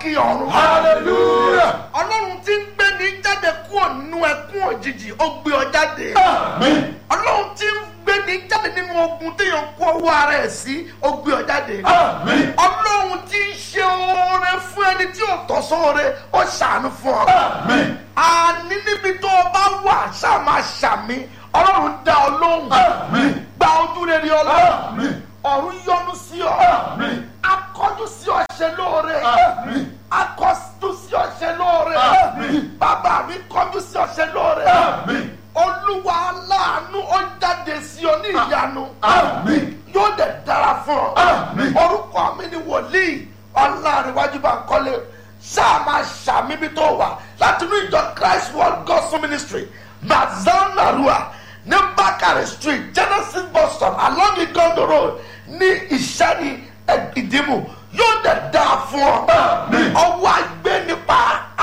òkè ọ̀run. hallelujah ọlọ́run tí ń gbé ní jáde kúrò nínú ẹkún òjijì ó gbé ọ jáde. amen ọlọ́run tí ń gbé ní jáde nínú ogun téèyàn kó owó ara ẹ̀ sí ó gbé ọ jáde. amen ọlọ́run tí ń ṣe oore fún ẹni tí ò tọ́ sóore ó ṣàánú fún ọ. amen àní níbi tó o bá wà ṣáà máa ṣàmì ọlọ́run dá ọ lóhùn. amen gba ojú rere ọlọ́run amen ọ̀run yọ́nú sí ọ amen akọ́jú sí ọ̀ṣẹ́ lóore amen akọ́jú sí ọ̀ṣẹ́ lóore Àmín. bàbá mi kọ́jú sí ọ̀ṣẹ́ lóore amen olúwa aláàánú ó jáde sí ọ ní ìyanu amen yóò dẹ̀ dára fún ọ Àmín. orúkọ mi ni wòlíì ọlárẹ̀wájú bá ń kọ́lé ṣáà máa ṣàmì bí tó wà láti inú ìjọ christ world gospel ministry mazan narua ní bakare street genesis bus stop along igondo road ní ìṣẹ́ni ìdìmú yóò dẹ̀ dáa fún ọ Àmín. ọwọ́ àgbẹ̀ nípa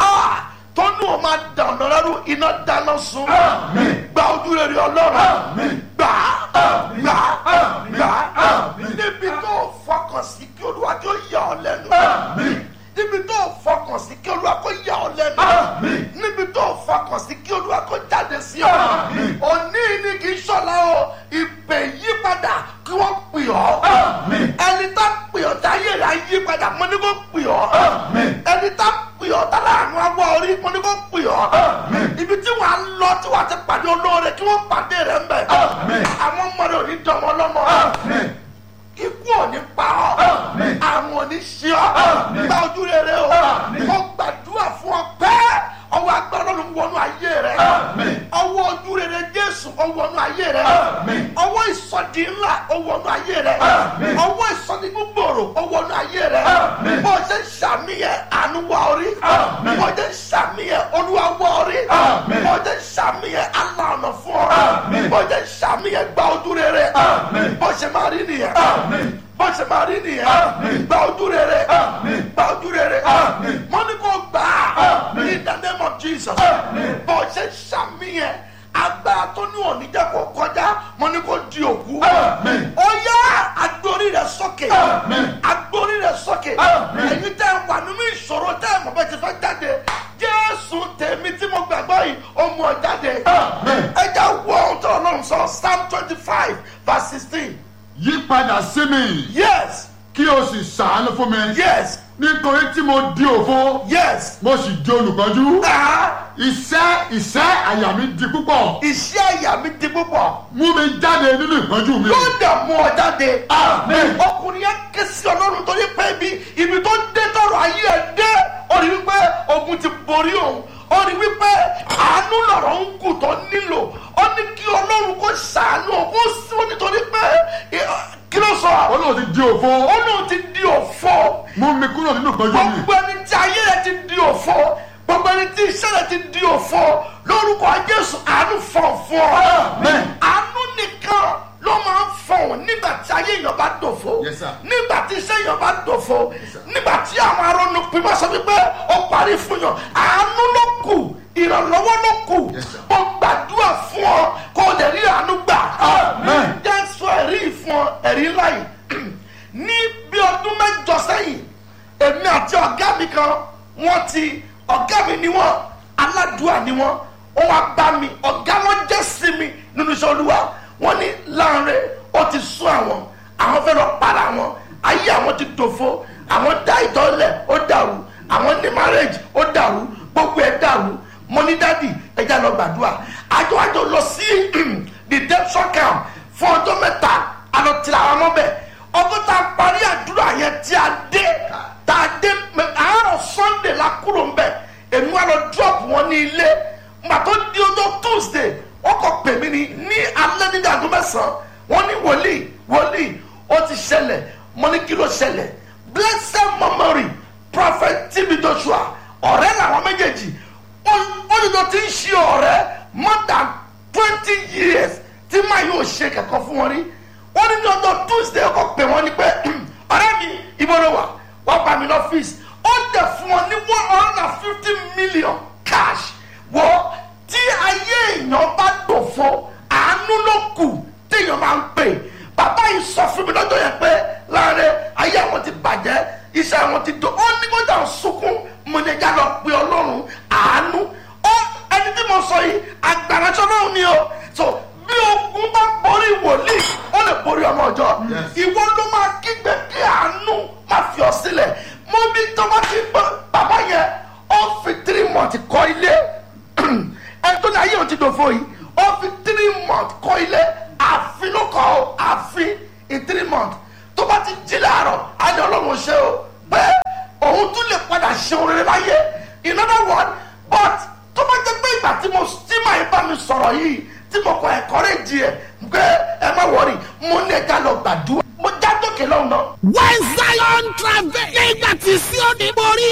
tó ní o máa dà ọ̀nà rẹ́rù iná dáná sun Àmín. gba ojú rere ọlọ́run Àmín. gbà á Àmín. gbà á Àmín. gbà á Àmín. níbi tó fọkàn sí kí olúwa kí ó yà ọ lẹ́nu amen níbi tó fọkàn sí kí olúwa kó yà ọ lẹ́nu Àmín. níbi tó fọkàn sí kí olúwa kó jáde sí ọ Àmín. òní ni kì í ṣọlá o ìpè yípadà kí wọ́n pè ọ́ Àmín. ẹni tá pè ọ́ táyé rẹ̀ á yípadà mo ní kó pè ọ́ Àmín. ẹni tá pè ọ́ tá láàánú awọ orí mo ní kó pè ọ́ Àmín. ibi tí wàá lọ tí wàá ti pàdé olóore kí wọ́n pàdé rẹ̀ ń bẹ̀ Àmín. àwọn ọmọ rẹ̀ ò ní dánmọ́ lọ́mọ amen ikú ò ní pa ọ́ Àmín. àrùn ò ní ṣe ọ́ Àmín. gba ojú rere o Àmín. mo gbàdúrà fún ọ pẹ́ ọwọ́ agbára ló ń wọnú ayé rẹ Àmín. ọwọ́ ojú rere jésù ó wọnú ayé rẹ Àmín. ọwọ́ ìsọdí ńlá ó wọnú ayé rẹ Àmín. ọwọ́ ìsọdí gbogbooro ó wọnú ayé rẹ Àmín. bó o ṣe ń ṣàmìyẹ àánú wá orí Àmín. bó o ṣe ń ṣàmìyẹ olúwa wá orí Àmín. bó o ṣe ń ṣàmìyẹ aláàánú fún ọ Àmín. bó o ṣe ń ṣàmìyẹ gba ojú rere Àmín. bó o ṣe máa rí nìyẹn Àmín. bó ṣe máa rí nìyẹn Àmín. gba ojú rere Àmín. gba ojú rere Àmín. mo ní kó gbà á Àmín. in the name of jesus Àmín. bó ṣe ṣàmìyẹn agbára tó ní oníjà kó kọjá mo ní kó di òkú Àmín. ó yá agbórí rẹ sókè Àmín. agbórí rẹ sókè Àmín. ẹ̀yin tẹ́ ẹ wà nínú ìṣòro tẹ́ ẹ mọ̀ bẹ́ẹ̀ ti fẹ́ jáde jésù tèmi tí mo gbàgbọ́ yìí ó mú ọ jáde Àmín. ẹ jẹ́ wọ ohun tó ọlọ́run sọ psalm twenty five verse sixteen yí padà sí mi yes kí o sì ṣàánú fún mi yes nítorí tí mo di òfo yes. mo sì di olùkọ́jú Ah, iṣẹ́ iṣẹ́ àyà mi di púpọ̀ iṣẹ́ àyà mi di púpọ̀ mú mi jáde nínú ìpọ́njú mi. yóò dà mú ọ jáde. Amen. ọkùnrin yẹn ké sí ọlọ́run torí pé ibi ibi tó dé tọrọ ayé ẹ dé ó rí wípé ogun ti borí òun ó rí wípé àánú lọ̀rọ̀ ń kù tó nílò ó ní kí ọlọ́run kó ṣàánú òun ó sí ó nítorí pé ẹ, kí ló sọ ó lóun ti di òfo ó lóun ti di òfo mú mi kúrò nínú ìpọ́njú mi. gbogbo ẹni tí ayé rẹ ti di òfo gbogbo ẹni tí iṣẹ́ rẹ ti di òfo lórúkọ jésù àánú fọ̀ fún ọ Amen. àánú nìkan ló máa ń fọ̀hún nígbà tí ayé èèyàn bá dòfo Yes, sir. nígbà tí iṣẹ́ èèyàn bá dòfo sir. nígbà tí àwọn arónú pípa sọ wípé ó parí fún yàn àánú ló kù ìrànlọ́wọ́ ló kù Yes, sir. mo gbàdúrà fún ọ kó o lè rí àánú gbà Amen. jẹ́ sọ ẹ̀rí fún ọ ẹ̀rí ńlá yìí ní bí ọdún mẹ́jọ sẹ́yìn èmi àti ọ̀gá mi kan wọ́n ti ọ̀gá mi ni wọ́n aládùúà ni wọ́n wọ́n wá bá mi ọ̀gá wọn jẹ́ sí mi nínú iṣẹ́ olúwa wọ́n ní láàrin ó ti sún àwọn àwọn fẹ́ lọ para wọn ayé àwọn ti dòfo àwọn dá ìtọ́lẹ̀ ó dàrú àwọn ní marriage ó dàrú gbogbo ẹ̀ dàrú mo ní dádì ẹja lọ gbàdúrà àjọ àjọ lọ sí redemption camp fún ọjọ́ mẹ́ta àlọ́ tìlà àwọn ọmọ bẹ́ẹ̀ ọdún tá a parí àdúrà yẹn tí a dé tá a dé mẹ- àárọ̀ sunday la kúrò ń bẹ̀ èmi wà lọ drop wọn ní ilé gbà tó di ọjọ́ tuesday wọ́n kọ pè mí ní ní alẹ́ ní dàgbọ́ mẹ́sàn-án wọ́n ní wòlíì wòlíì ó ti ṣẹlẹ̀ mo ní kí ló ṣẹlẹ̀ blessed memory prophet tb joshua ọ̀rẹ́ làwọn méjèèjì ó ní tó ti ń ṣe ọ̀rẹ́ more than twenty years tí máa yóò ṣe kẹ̀kọ́ fún wọn rí wọ́n ní ní ọjọ́ tuesday ọkọ̀ pè wọ́n ní pé ọ̀rẹ́ mi ibo ló wà wọ́n bá mi lọ́fíìsì ó dẹ̀ fún wọn ní one hundred and fifty million cash wọ́n tí ayé èèyàn bá dòfo àánú ló kù téèyàn máa ń pè bàbá yìí sọ fún mi lọ́jọ́ yẹn pé láàrin ayé àwọn ti bàjẹ́ iṣẹ́ àwọn ti dò ó ní kó dà ń sunkún ẹja lọ pe ọlọ́run àánú ó ẹni tí mo sọ yìí agbáraṣọ náà ni o so bí ogun bá borí wòlíì ó lè borí ọmọ ọjọ́ Yes. ìwọ ló máa kígbe kí àánú má fi ọ sílẹ̀ mo bí tọ́wọ́ ti gbọ́ bàbá yẹn ó fi three months kọ́ ilé ẹni tó ní ayé òun ti dòfo yìí ó fi three months kọ́ ilé àfin ló kọ́ ọ àfin in three months tó bá ti jí láàárọ̀ á ní ọlọ́run ṣe o pé òun tún lè padà ṣe orin láyé in other words but tó bá jẹ́ pé ìgbà tí mo tí màá bá mi sọ̀rọ̀ yìí tí mo kọ ẹ̀kọ́ rẹ̀ di ẹ̀ pé ẹ má wọrí mo ní ẹja lọ gbàdúrà mo já dókè lọ́hùn náà. when zion travel nígbà tí Síónì borí.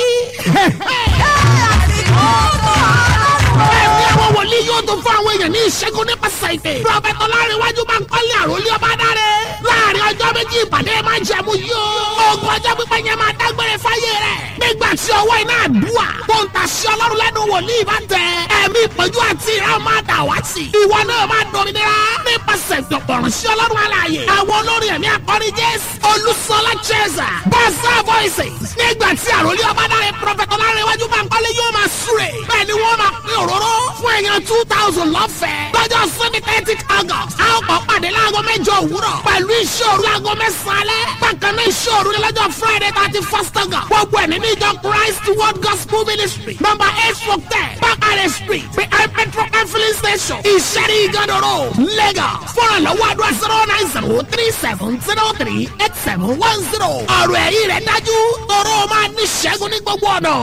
ẹ̀mí àwọn wòlíì yóò tún fún àwọn èèyàn ní ìṣẹ́gun nípasẹ̀ ìpè. prọfẹ̀tì ọlárẹ̀wájú máa ń kọ́lé àròlé ọba dáre. láàrin ọjọ́ méjì ìpàdé máa ń jẹ̀mú yóò. ogun ọjọ́ pípẹ́ yẹn máa dágbére fáyé rẹ̀. nígbà tí ọwọ́ iná àdúrà tó ń tàṣí ọlọ́run lẹ́nu wòlíì bá tẹ. ẹ̀mí ìpọ́njú àti ìran máa dà wá sí. ìwọ náà máa dominira nípasẹ̀ ìdọ̀pọ̀rọ̀ sí ọlọ́run alààyè. àwọn olórin ẹ̀mí akọrin jésù olùsọlá cheza bọ́sà voices. nígbà tí àròlé ọba dáre prọfẹ̀tì ọlárẹ̀wájú máa ń kọ́lé yóò máa súre. bẹ́ẹ̀ ni wọ́n máa pín òróró fún èèyàn two thousand lọ́fẹ̀ẹ́. lọ́jọ́ sunday thirty august a ó kọ́ pàdé láago mẹ́jọ òwúrọ̀ pẹ̀lú iṣẹ́ òru láago mẹ́sàn-án alẹ́. bákan náà iṣẹ́ òru ni lọ́jọ́ friday thirty first august. gbogbo ẹ̀ nínú ìjọ christ world gospel ministry number eight four ten bakare street behind petrol and filling station ìṣẹ́rí ìgànnà road lagos. fọ́nrán lọ́wọ́ àdúrà zero nine zero three seven zero three eight seven one zero. ọ̀rọ̀ ẹ̀yìn rẹ̀ dájú tọrọ máa ní ṣẹ́gun ní gbogbo ọ̀nà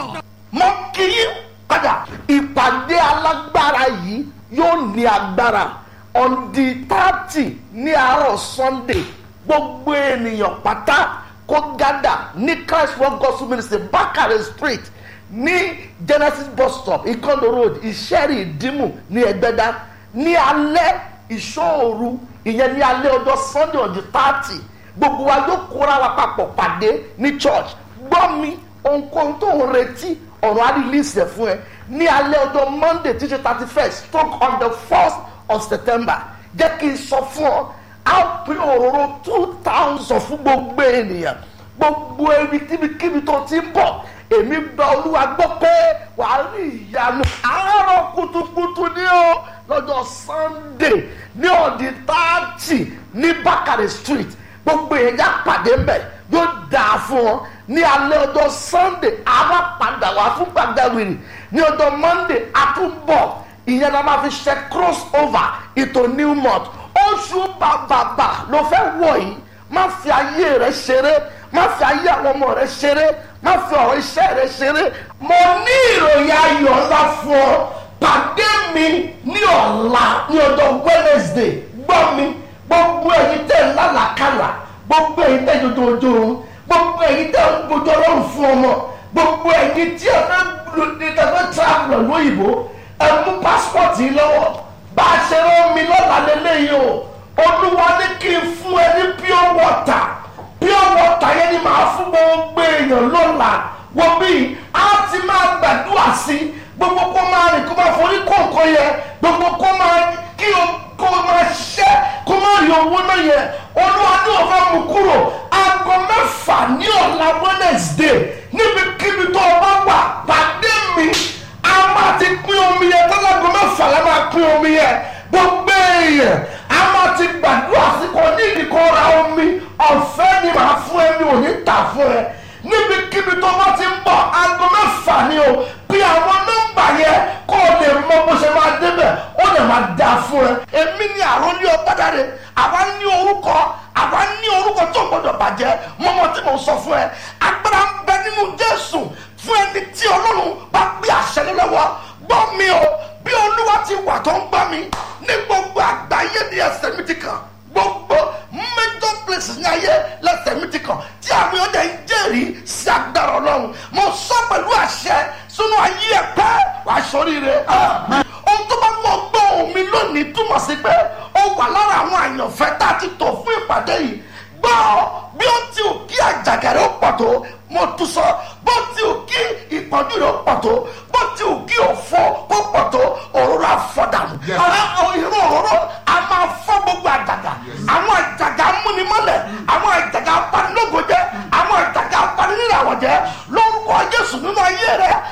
mo kì í padà ìpàdé alágbára yìí yóò ní agbára on the thirty ní àárọ̀ sunday gbogbo ènìyàn pátá kó gádà ní christ world gospel ministry bakare street ní genesis bus stop ikondo road ìṣẹ́rì ìdímù ní ẹgbẹ́dá ní alẹ́ ìṣòro ìyẹn ní alẹ́ ọjọ́ sunday on the thirty gbogbo wa yóò kóra wa papọ̀ pàdé ní church gbọ́ mi ohunkóhun tó ń retí ọ̀rọ̀ á release ẹ̀ fún ẹ ní alẹ́ ọjọ́ monday tí ṣe thirty first stroke on the first of september jẹ́ kí n sọ fún ọ á pín òróró two thousand fún gbogbo ènìyàn gbogbo ẹbí kíbikíbi tó ti ń bọ̀ èmi gba olúwa gbọ́ pé wàá rí ìyanu àárọ̀ kùtùkùtù ní o lọ́jọ́ sunday ní ọ̀dì táàtì ní bákàrẹ̀ street gbogbo èèyàn já pàdé mbẹ̀ yóò dáa fún ọ ní alẹ́ ọjọ́ sunday àwa padà wá fún gbàgbẹ́wìrì ní ọjọ́ monday àtúbọ̀ ìyẹn la máa fi ṣe cross over ìtò new month oṣù bàbàbà ló fẹ́ wọ̀ yìí má fi ayé rẹ ṣeré má fi ayé àwọn ọmọ rẹ ṣeré má fi ọ̀rọ̀ iṣẹ́ rẹ ṣeré mo ní ìròyìn ayọ̀ ńlá fún ọ pàdé mi ní ọ̀la ní ọjọ́ wednesday gbọ́ mi gbogbo ẹ̀yin tẹ̀ ń lálàkàlà gbogbo ẹ̀yin tẹ̀ dodo ojú oorun gbogbo ẹ̀yin tẹ̀ ń gbójú ọlọ́run fún ọmọ gbogbo ẹ̀yin tí ẹ fẹ́ lòdì tẹ̀ fẹ́ travel lóyìnbó ẹ mú passport yìí lọ́wọ́ bá a ṣe rán mi lọ́la lélẹ́yìí o olúwa ní kí n fún ẹ ní pure water pure water yẹn ni màá fún gbogbo èèyàn lọ́la wọ́n bí a ti máa gbàdúrà sí gbogbo kó máa rìn kó máa forí kọ̀ọ̀kan yẹ gbogbo kó máa kí o kó máa ṣiṣẹ́ kó máa rí owó náà yẹ olúwa ní òfin mú kúrò aago mẹ́fà ní ọ̀la wednesday níbikíbi tó o bá wà pàdé mi a máa ti pín omi yẹn tọ́lágo mẹ́fà la máa pín omi yẹn gbogbo èèyàn a máa ti gbàdúrà sí kò ní ìdíkọ́ ra omi ọ̀fẹ́ ni màá fún ẹ mi ò ní tà fún ẹ níbikíbi tó bá ti ń bọ̀ aago mẹ́fà ni o bí àwọn nọ́mbà yẹn kó o lè mọ bó ṣe máa débẹ̀ ó lè máa dà fún ẹ. èmi ni àròlé ọ̀gbádàre àwa ní orúkọ àwa ní orúkọ tó gbọdọ̀ bàjẹ́ mọ́mọ́ tí mo sọ fún ẹ agbára ń bẹ nínú jésù fún ẹni tí ọlọ́run bá gbé àṣẹ lọ́wọ́ gbọ́ mi o bí olúwa ti wà tó ń gbọ́ mi ní gbogbo àgbáyé ní ẹsẹ̀ mi ti kàn gbogbo major places ní ayé lẹ́sẹ̀ mi ti kàn tí àwọn ọdẹ ń jẹ́rìí sí agbára ọlọ́run mo sọ pẹ̀lú àṣẹ sínú ayé ẹ̀ pẹ́ wàá sọríire. ohun tó bá mọ gbọ́ omi lónìí túmọ̀ sí pé ó wà lára àwọn àyànfẹ́ tá a ti tò fún ìpàdé yìí gbọ́ bí ó ti ò kí àjàgàrẹ́ ó pọ̀ tó mo tún sọ bó ti ò kí ìpọ́njú rẹ̀ ó pọ̀ tó bó ti ò kí òfò kó pọ̀ tó òróró àfọ̀dànù Yes. irú òróró a máa fọ́ gbogbo àjàgà àwọn àjàgà múnimọ́lẹ̀ àwọn àjàgà apanilógo jẹ́ àwọn àjàgà apaniléràwọ̀ jẹ́ lórúkọ jésù nínú ayé rẹ̀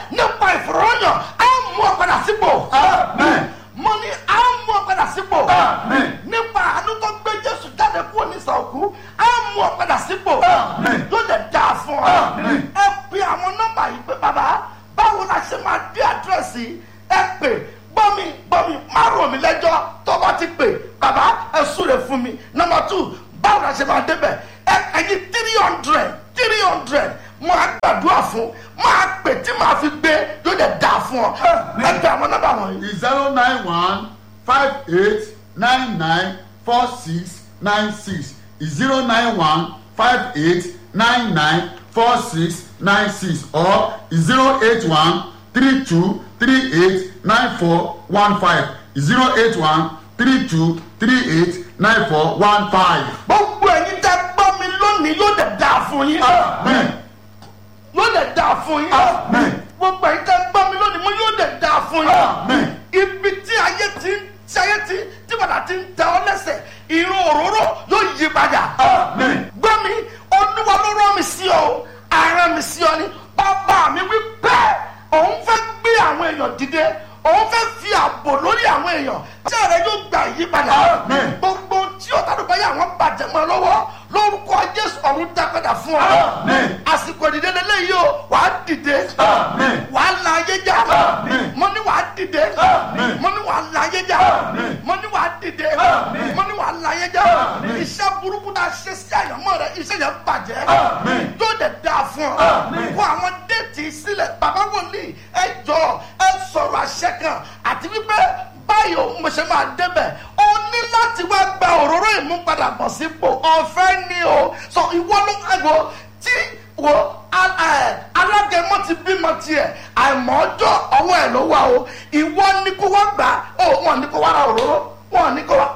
ọ ẹ pe àwọn nọ́mbà yìí pé bàbá báwo la ṣe máa dé àdírẹ́sì ẹ pè gbọ́mi gbọ́mi má rò mí lẹ́jọ́ tó bá ti pè bàbá ẹ súre fún mi nọ́mbà tù báwo la ṣe máa débẹ̀ ẹ ẹyin three hundred three hundred máa gbàdúrà fún máa pè tí màá fi gbé yóò dẹ̀ dáa fún ọ ẹ pè àwọn nọ́mbà wọ̀nyí. zero nine one five eight nine nine four six nine six zero nine one five eight nine nine four six nine six or zero eight one three two three eight nine four one five zero eight one three two three eight nine four one five. gbogbo ẹ̀yin tẹ́ gbọ́ mi lónìí yóò dẹ̀ dáa fún yín. Amen. yóò dẹ̀ dáa fún yín. Amen. gbogbo ẹ̀yin tẹ́ gbọ́ mi lónìí mo yóò dẹ̀ dáa fún yín. Amen. ibi tí ayé ti ń tí ayé ti tí padà ti ń tẹ ọ lẹ́sẹ̀ irun òróró yóò yí padà. Amen. gbọ́ mi olúwa ló rán mi sí ọ ara mi sí ọ ni bàbá mi wí bẹ́ẹ̀ òun fẹ́ gbé àwọn èèyàn dìde òun fẹ́ fi ààbò lórí àwọn èèyàn tí ààrẹ yóò gba ìyípadà Amen. gbogbo tí ọ̀tàdùn báyà wọn bàjẹ́ mọ́ ọ lọ́wọ́ lórúkọ jésù ọ̀run dá padà fún ọ Amen. àsìkò ìdílé lélẹ́yìí o wàá dìde Amen. wàá la ayé já Amen. mo ní wàá dìde Amen. mo ní wàá la ayé já Amen. mo ní wàá dìde Amen. mo ní wàá la ayé já Amen. iṣẹ́ burúkú tá a ṣe sí àyànmọ́ rẹ iṣẹ́ yẹn bàjẹ́ Amen. yóò dẹ̀ dáa fún ọ Amen. kó àwọn déètì sílẹ̀ bàbá wòlíì ẹ jọ ẹ sọ̀rọ̀ àṣẹ kan àti wípé báyìí o mo ṣe máa débẹ̀ o ní láti wá gba òróró ìmúpadàbọ̀ sípò ọ̀fẹ́ ni o sọ ìwọ ló ẹ̀gbọ́ tí wo al- ẹ, alágẹmọ ti bímọ tiẹ̀ àìmọ̀ ọjọ́ ọwọ́ ẹ̀ ló wà o ìwọ ní kó wá gbà ó wọn ní kó wá ra òróró wọn ní kó wá